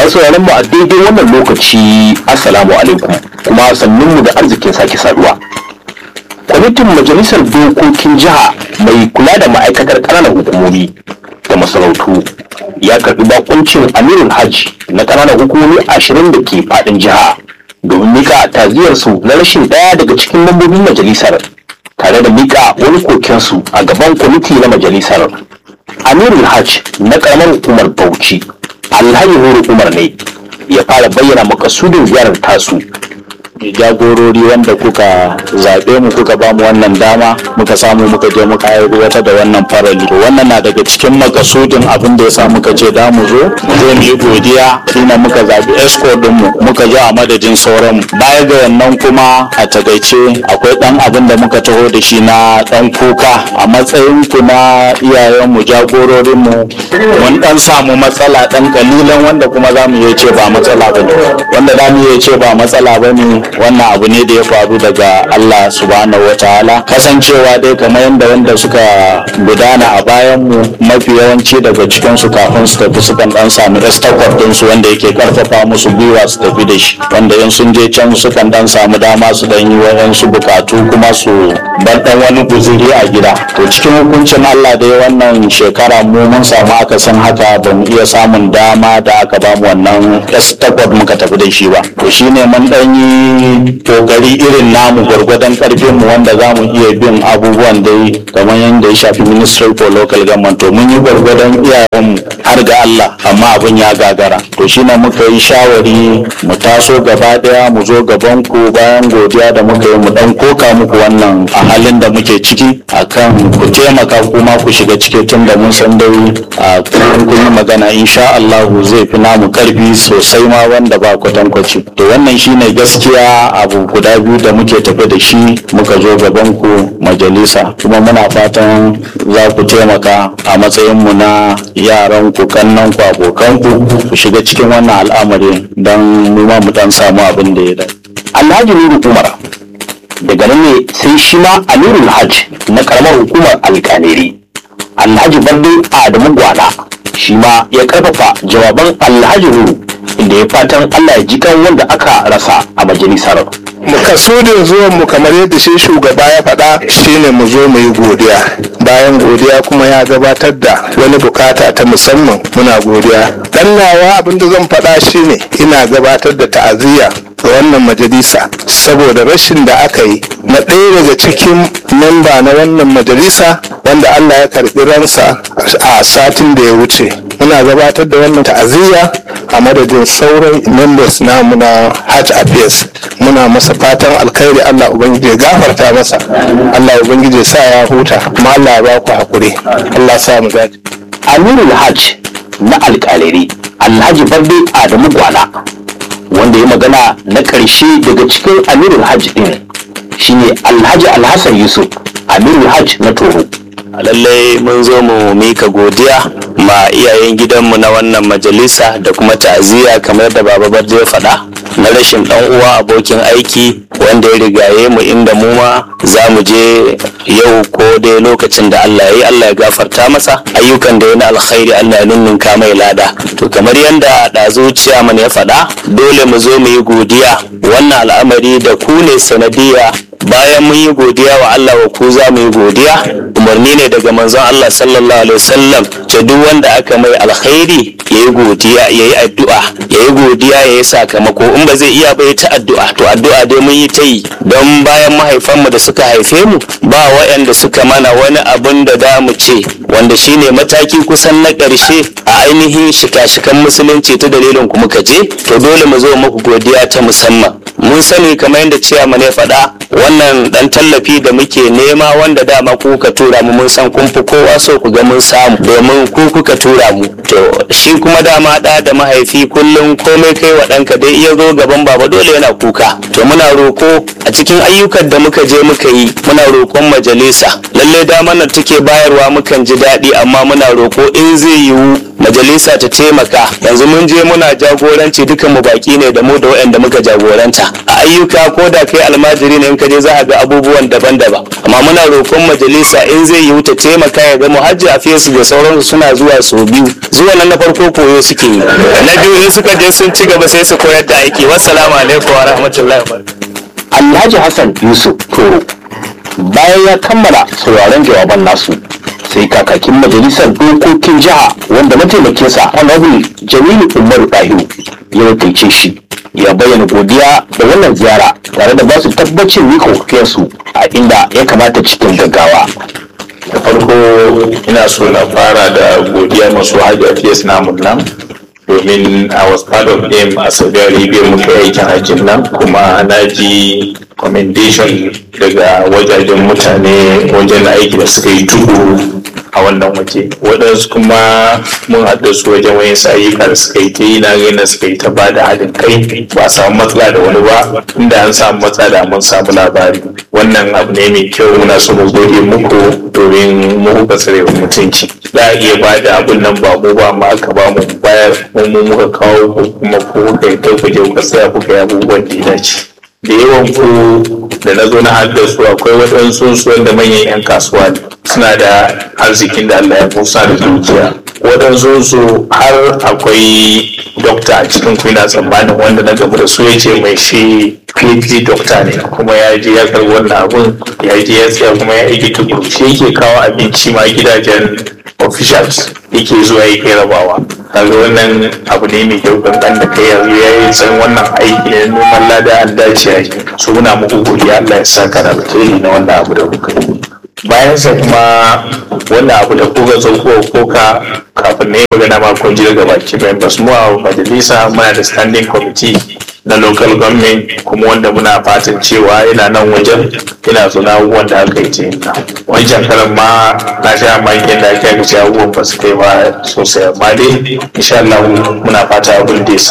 masu sauraron mu a daidai wannan lokaci assalamu alaikum kuma sannun mu da arzikin sake saduwa kwamitin majalisar dokokin jiha mai kula da ma'aikatar ƙananan hukumomi da masarautu ya karbi bakuncin amirul hajj na ƙananan hukumomi ashirin da ke faɗin jiha domin mika taziyarsu na rashin ɗaya daga cikin lambobin majalisar tare da mika wani kokensu a gaban kwamiti na majalisar amirul hajj na ƙaramar hukumar bauchi alhaji horo umar ne ya fara bayyana makasudin ziyarar tasu jagorori wanda kuka zaɓe mu kuka ba mu wannan dama muka samu muka je muka aiwatar da wannan farali to wannan na daga cikin makasudin abin da ya sa muka ce da mu zo zo mu yi godiya shine muka zaɓi esco din mu muka zo a madadin sauran mu baya ga wannan kuma a takaice akwai dan abin da muka taho da shi na dan kuka a matsayin ku na iyayen mu jagororin mu mun dan samu matsala dan kalilan wanda kuma za mu iya ce ba matsala bane wanda za mu iya ce ba matsala bane wannan abu ne da ya faru daga Allah subhanahu wa ta'ala kasancewa dai kamar yadda wanda suka gudana a bayan mu mafi yawanci daga cikin su kafin su tafi sukan dan samu restakwar din su wanda yake karfafa musu gwiwa su tafi da shi wanda in sun je can sukan dan samu dama su dan yi wayansu bukatu kuma su bar dan wani guzuri a gida to cikin hukuncin Allah dai wannan shekara mu mun samu akasin haka ba mu iya samun dama da aka ba mu wannan restakwar muka tafi da shi ba to shine mun dan yi kokari irin namu gwargwadon karfin mu wanda za mu iya bin abubuwan dai kamar yadda ya shafi ministry for local government to mun yi gwargwadon iyayenmu har ga Allah amma abin ya gagara to shine muka yi shawari mu taso gaba daya mu zo gaban ku bayan godiya da muka yi mu dan koka muku wannan a halin da muke ciki akan ku taimaka kuma ku shiga ciki tun da mun san dai a kun yi magana insha Allah zai fi namu karfi sosai ma wanda ba kwatankwaci to wannan shine gaskiya abu guda biyu da muke tafe da shi muka zo gaban ku majalisa kuma muna fatan za ku taimaka a matsayin mu na yaran ku kannan ku abokan ku ku shiga cikin wannan al'amari don mu ma mu dan samu abin da ya dace alhaji nuru umar daga nan ne sai shi ma amirul hajj na karamar hukumar alkaneri alhaji barde adamu gwana shi ma ya karfafa jawaban alhaji nuru inda ya fatan allah ya ji kan wanda aka rasa a majalisar makasudin zuwan mu kamar yadda shi shugaba ya faɗa shine mu zo mu yi godiya bayan godiya kuma ya gabatar da wani bukata ta musamman muna godiya dan nawa abinda zan faɗa shine ina gabatar da ta'aziyya ga wannan majalisa saboda rashin da aka yi na ɗaya daga cikin memba na wannan majalisa wanda Allah ya karɓi ransa a satin da ya wuce muna gabatar da wannan ta'aziyya a madadin sauran members namu na Hajj Affairs muna masa fatan alkhairi Allah ubangiji ya gafarta masa Allah ubangiji ya sa ya huta kuma Allah ya ba ku hakuri Allah sa mu dace amirul hajj na alkalari alhaji barde adamu gwana wanda ya magana na ƙarshe daga cikin amirul hajj ɗin shine alhaji alhassan yusuf amirul hajj na toro lallai mun zo mu mika godiya ma iyayen gidanmu na wannan majalisa da kuma ta'aziyya kamar da baba barde ya faɗa na rashin ɗan uwa abokin aiki wanda ya rigaye mu inda mu ma za mu je yau ko dai lokacin da Allah ya yi Allah ya gafarta masa ayyukan da ya na alkhairi Allah ya ninninka mai lada to kamar yadda ɗazu ciyaman ya faɗa dole mu zo mu yi godiya wannan al'amari da ku ne sanadiyya bayan mun yi godiya wa Allah wa ku za mu yi godiya umarni ne daga manzon Allah sallallahu alaihi wasallam ce duk wanda aka mai alkhairi ya yi godiya ya yi addu'a ya yi godiya ya yi sakamako in ba zai iya ba ya ta addu'a to addu'a dai mun yi ta yi don bayan mahaifanmu da suka haife mu ba waɗanda suka mana wani abun da da mu ce wanda shine mataki kusan na ƙarshe a ainihin shika-shikan musulunci ta dalilin ku muka je to dole mu zo muku godiya ta musamman mun sani kamar yadda ciyaman ya faɗa wannan dan tallafi da muke nema wanda dama ku ka tura mu mun san kun fi kowa so ku ga mun samu domin ku kuka tura mu to shi kuma dama da da mahaifi kullum komai kai wa ɗanka dai iya zo gaban baba dole yana kuka to muna roko a cikin ayyukan da muka je muka yi muna roƙon majalisa lallai dama nan take bayarwa mukan ji daɗi amma muna roko in zai yiwu majalisa ta taimaka yanzu mun je muna jagoranci dukan mu baki ne da mu da waɗanda muka jagoranta a ayyuka ko da kai almajiri ne in ka je za a ga abubuwan daban-daban amma muna roƙon majalisa in zai yi ta taimaka ya ga muhajji a fesu da sauransu suna zuwa sau biyu zuwa nan na farko koyo suke yi na biyu in suka je sun ci gaba sai su koyar da aiki wassalamu alaikum wa rahmatullahi wa barakatuh Alhaji Hassan Yusuf Toro bayan ya kammala sauraron jawaban nasu sai kakakin majalisar dokokin jiha wanda mataimakinsa honorable Jamilu Umaru Dahiru ya wakilce shi ya bayyana godiya da wannan ziyara tare da basu tabbacin mika wakilsu a inda ya kamata cikin gaggawa. da farko ina so na fara da godiya masu hajji fiyas namun nan domin I was part of them a Saudi Arabia muka yi aikin hajjin nan kuma na ji commendation daga wajajen mutane wajen aiki da suka yi tukuru a wannan waje waɗansu kuma mun haɗa su wajen wayan ayyuka da suka yi ta yi na gani da suka yi ta ba da haɗin kai ba a samu matsala da wani ba inda an samu matsala da mun samu labari wannan abu ne mai kyau muna so mu gode muku domin mu kuka tsare wa mutunci za a iya ba da abun nan ba mu ba ma aka ba mu bayar mu mu muka kawo ko kuma ko kuka yi ku je kuka tsaya kuka yi abubuwan da ya dace da yawan ku da na zo na haɗa su akwai waɗansu su wanda manyan 'yan kasuwa ne suna da arzikin da Allah ya kusa da dukiya waɗansu su har akwai dokta a cikin ku ina tsammanin wanda na gaba da su ya ce mai shi PhD dokta ne kuma ya je ya karɓi wannan abun ya je ya tsaya kuma ya aiki tukuru shi yake kawo abinci ma gidajen officials yake zuwa yake rabawa kaga wannan abu ne mai kyau kankan da kai yanzu ya yi san wannan aiki ne noman lada an dace a yi so muna muku godiya Allah ya saka da alheri na wannan abu da kuka yi bayan sa kuma wannan abu da kuka zo kuka koka kafin na yi magana ma kun ji daga baki members mu a majalisa muna da standing committee na local government kuma wanda muna fatan cewa yana nan wajen yana zuna abubuwan da aka yi ce wancan karan ma na sha makin da ake aka ce abubuwan ba su kai ba sosai amma dai insha Allah muna fata abin da ya